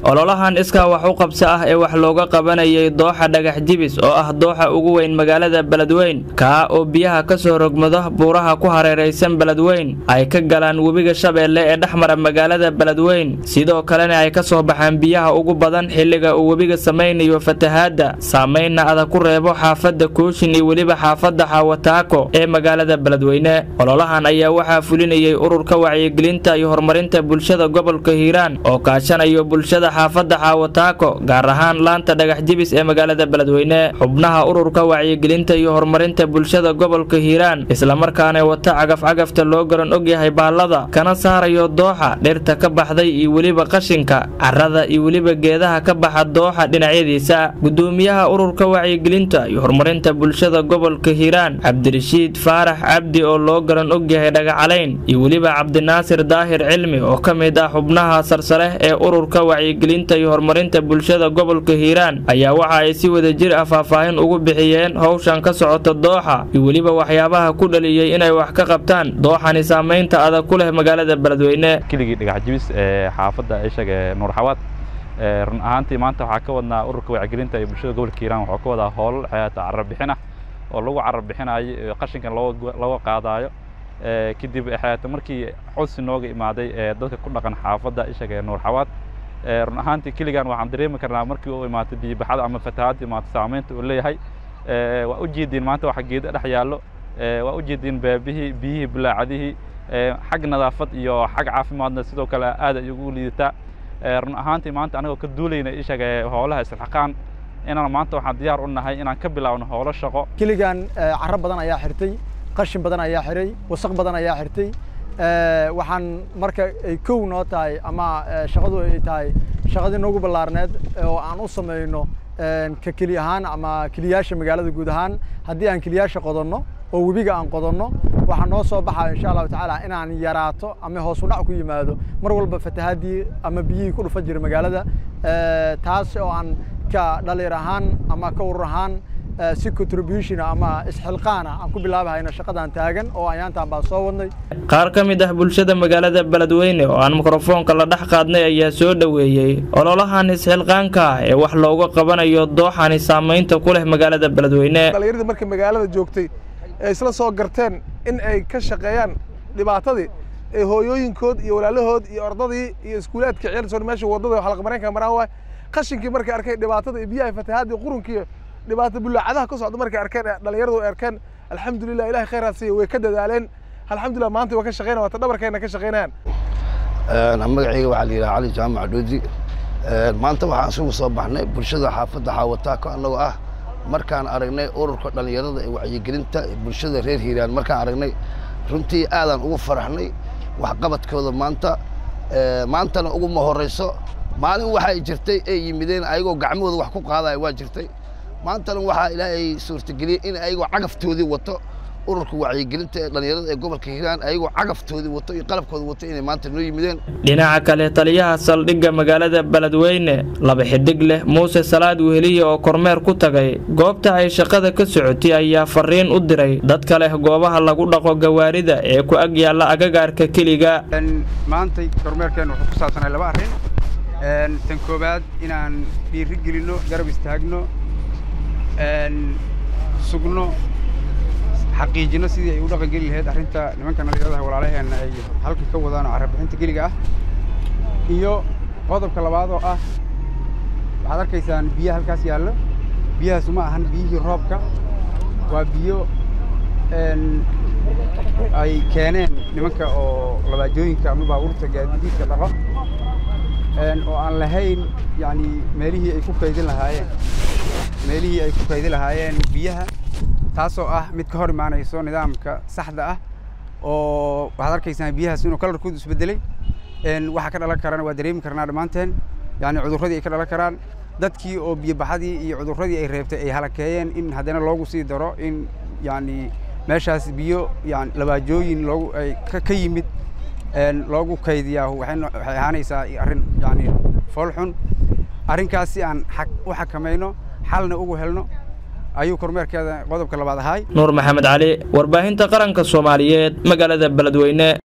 ololahan iskaa wax u qabso ah ee wax looga qabanayay dooxa dhagax jibis oo ah dooxa ugu weyn magaalada beledweyn kaa oo biyaha ka soo rogmado buuraha ku hareeraysan beledweyn ay ka galaan webiga shabeelle ee dhex mara magaalada beledweyn sidoo kalena ay ka soo baxaan biyaha ugu badan xilliga uu webiga samaynayo fatahaadda saamaynna adag ku reebo xaafadda kooshin iyo weliba xaafadda xaawataako ee magaalada beledweyne ololahan ayaa waxaa fulinayay ururka wacyigelinta iyo horumarinta bulshada gobolka hiiraan oo kaashanayo bulshada xaafadda xaawataako gaar ahaan laanta dhagax jibis ee magaalada beledweyne xubnaha ururka wacyigelinta iyo horumarinta bulshada gobolka hiiraan islamarkaana wata cagaf-cagafta loo garan ogyahay baallada kana saarayo dooxa dhirta ka baxday iyo weliba qashinka carrada iyo weliba geedaha ka baxa dooxa dhinacyadiisa gudoomiyaha ururka wacyigelinta iyo horumarinta bulshada gobolka hiiraan cabdirashiid faarax cabdi oo loo garan ogyahay dhagacalayn iyo weliba cabdinaasir daahir cilmi oo ka mid ah xubnaha sarsare ee ururka wacyigelinta iyo horumarinta bulshada gobolka hiiraan ayaa waxa ay si wada jir ah faahfaahin ugu bixiyeen howshan ka socota dooxa iyo weliba waxyaabaha ku dhaliyey inay wax ka qabtaan dooxani saamaynta adag ku leh magaalada beledweyne keligii dhagax jibis ee xaafadda ishag ee nuur xawaad run ahaantii maanta waxaa ka wadnaa ururka wacyigelinta ee bulshada gobolka hiiraan waxuu ka wadaa hoolal xeata carar bixin ah oo lagu carar bixinayo qashinkan looga qaadaayo kadib xeata markii codsi nooga imaaday ee dadka ku dhaqan xaafadda ishag ee nuur xawaad run ahaantii keligan waxaan dareemi karnaa markii uu imaatay biyibaxada ama fatahaadda imaatay saamaynta uu leeyahay waa u jeediin maanta waxa geeda dhex yaallo waa u jeediin beebihii biyihii bulaacadihii xag nadaafad iyo xag caafimaadna sidoo kale aad ay ugu liidataa run ahaantii maanta anagoo ka duulayna ishaga howlaha isxaqaan inaan maanta waxaan diyaar u nahay inaan ka bilaawno howlo shaqo keligan carro badan ayaa xirtay qashin badan ayaa xiray wasaq badan ayaa xirtay waxaan marka ay kow noo tahay ama shaqadu ay tahay shaqadii noogu ballaarneed oo aan u samayno ka keli ahaan ama keliyaasha magaalada guud ahaan haddii aan keliyaasha qodanno oo webiga aan qodanno waxaa noo soo baxaya insha allahu tacaala inaan yaraato ama hoos u dhac ku yimaado mar walba fatahaadii ama biyihii ku dhufan jira magaalada taas oo aan ka dhalinyar ahaan ama ka urur ahaan si contribution ama isxilqaana aan ku bilaabahayna shaqadan taagan oo ayaantaan baan soo wadnay qaar ka mid ah bulshada magaalada beledweyne oo aan mikrofoonka la dhex qaadnay ayaa soo dhoweeyey ololahan isxilqaanka ah ee wax looga qabanayo dooxani saamaynta ku leh magaalada beledweyne dhallinyarada markii magaalada joogtay ay isla soo garteen in ay ka shaqeeyaan dhibaatadii ee hooyooyinkood iyo walaalahood iyo ordadii iyo iskuulaadka ceelsoon meesha waddada xalaqmareenka maraan waay qashinkii markay arkay dhibaatada iyo biyaha fatahaadii qurunkiiyo dhibaato bulaacadaha ka socda markay arkeen dhalinyaradu ay arkeen alxamdulilah ilahay khayraad siiya way ka dadaaleen alxamdulilah maanta way ka shaqeynaya waata dhabarkeena ka shaqeynayaan magacayga waxaa la yidhaha cali jaamac dhoodi maanta waxaan isugu soo baxnay bulshada xaafadda xaawataako annagoo ah markaan aragnay ururka dhallinyarada ee wacyigelinta bulshada reer hiiraan markaan aragnay runtii aadaan ugu faraxnay waxqabadkooda maanta maantana uguma horrayso maalin waxay jirtay ay yimideen ayagoo gacmahooda wax ku qaadaya waa jirtay maantana waxaa ilaahay suurtageliyey in ayagoo cagaftoodii wato ururka wacyigelinta ee dhallinyarada ee gobolka hiiraan ayagoo cagaftoodii wato iyo qalabkooda wato inay maanta noo yimideen dhinaca kale taliyaha saldhigga magaalada beledweyne laba xidig leh muuse salaad weheliye oo kormeer ku tagay goobta ay shaqada ka socotay ayaa fariin u diray dadka leh goobaha lagu dhaqo gawaarida ee ku ag yaalla agagaarka keliga maantay kormeerkeenna wuxuu ku saabsanay laba arrin tan koowaad inaan dhiiri gelinno garab istaagno sugno xaqiijino sidii ay u dhaqan geli lahayd arrinta nimanka dhalinyaradaha walaalaheenna ay halka ka wadaan oo carabixinta keliga ah iyo qodobka labaad oo ah waxaad arkaysaan biyaha halkaas yaallo biyahaasu ma ahan biyihii roobka waa biyo ay keeneen nimanka oo labaajooyinka ama baabuurta gaadiidka dhaqo oo aan lahayn yacni meelihii ay ku kaydin lahaayeen meelihii ay ku kaydin lahaayeen biyaha taasoo ah mid ka hor imaanayso nidaamka saxda ah oo waxaad arkaysaan biyahaas inuu kalarkoodu isbedelay waxa ka dhalan karana waa dareemi karnaa dhammaanteen yani cudurradii ay ka dhalan karaan dadkii oo biyobaxadii iyo cudurradii ay reebtay ay halakeeyeen in haddana loogu sii daro in yani meeshaas biyo yani labaajooyin loogu ay ka yimid loogu kaydiyaa waxay ahaanaysaa arrin yani fool xun arrinkaas si aan u xakamayno xalna ugu helno ayuu kormeerkeeda qodobka labaad ahaay nuur maxamed cali warbaahinta qaranka soomaaliyeed magaalada beledweyne